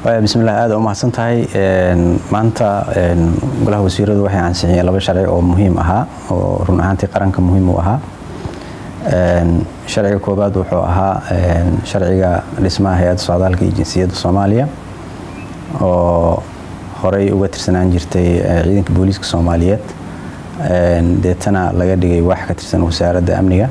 bismillaah aad u mahadsan tahay maanta golaha wasiiradu waxay ansixiyeen laba sharci oo muhiim ahaa oo run ahaantii qaranka muhiim u ahaa sharciga koobaad wuxuu ahaa sharciga dhismaha hay-adda socdaalka iyo jinsiyadda soomaaliya oo horey uga tirsanaan jirtay ciidanka booliiska soomaaliyeed deetana laga dhigay wax ka tirsan wasaaradda amniga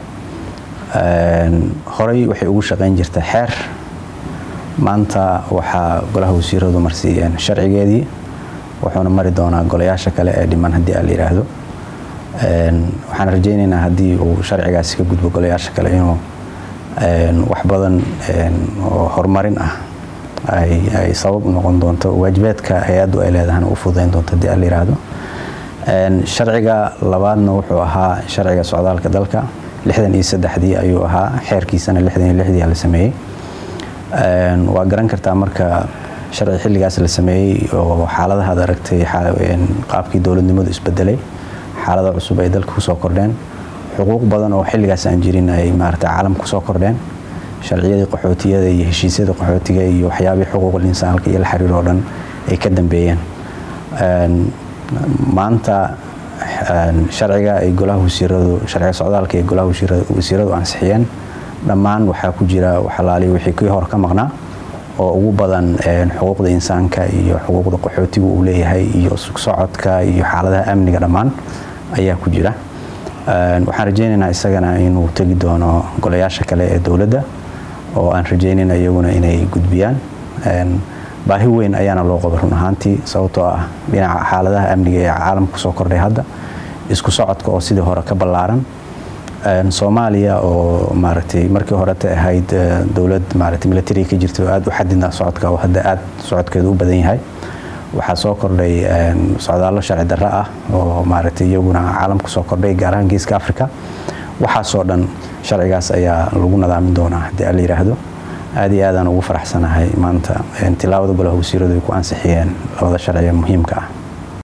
horey waxay ugu shaqayn jirtay xeer maanta waxaa golaha wasiiradu marsiiyeen sharcigeedii wuxuuna mari doonaa golayaasha kale ee dhiman haddii aan la yidhaahdo waxaan rajaynaynaa haddii uu sharcigaasi ka gudbo golayaasha kale inuu wax badan oo horumarin ah ay sabab u noqon doonto waajibaadka hay-addu ay leedahana u fududayn doonto haddii aan la yidhaahdo sharciga labaadna wuxuu ahaa sharciga socdaalka dalka lixdan iyo saddexdii ayuu ahaa xeerkiisana lixdan iyo lixdii la sameeyey waa garan kartaa marka sharci xilligaas la sameeyey oo xaaladaha ad aragtay qaabkii dowladnimadu isbedelay xaalada cusub ay dalka kusoo kordheen xuquuq badan oo xilligaas aan jirin ay maarata caalamka kusoo kordheen sharciyadii qaxootiyada iyo heshiisyada qaxootiga iyo waxyaabihii xuquuqul insaanka iyo la xiriir oo dhan ay ka dambeeyeen maanta sharciga ay golaha wasiiradu sharciga socdaalka ay golaha wasiiradu ansixiyeen dhammaan waxaa ku jira waxalaali wixii kii hor ka maqnaa oo ugu badan xuquuqda insaanka iyo xuquuqda qaxootigu uu leeyahay iyo socodka iyo xaaladaha amniga dhammaan ayaa ku jira waxaan rajaynaynaa isagana inuu tegi doono golayaasha kale ee dowladda oo aan rajaynayna iyaguna inay gudbiyaan baahi weyn ayaana loo qaba run ahaantii sababtoo ah dhinaca xaaladaha amniga ee caalamka kusoo kordhay hadda isku socodka oo sidii hore ka ballaaran soomaaliya oo maaragtay markii horeta ahayd dowlad maaragtay militariga ka jirta oo aad u xadidna socodka oo hadda aad socodkeedu u badan yahay waxaa soo kordhay socdaallo sharci darro ah oo maaragtay iyaguna caalamka soo kordhay gaar ahaan geeska africa waxaasoo dhan sharcigaas ayaa lagu nadaamin doonaa haddii aan la yidhaahdo aad iyo aadaan ugu faraxsanahay maanta tilaawada golaha wasiiradu ay ku ansixiyeen labada sharci ee muhiimka ah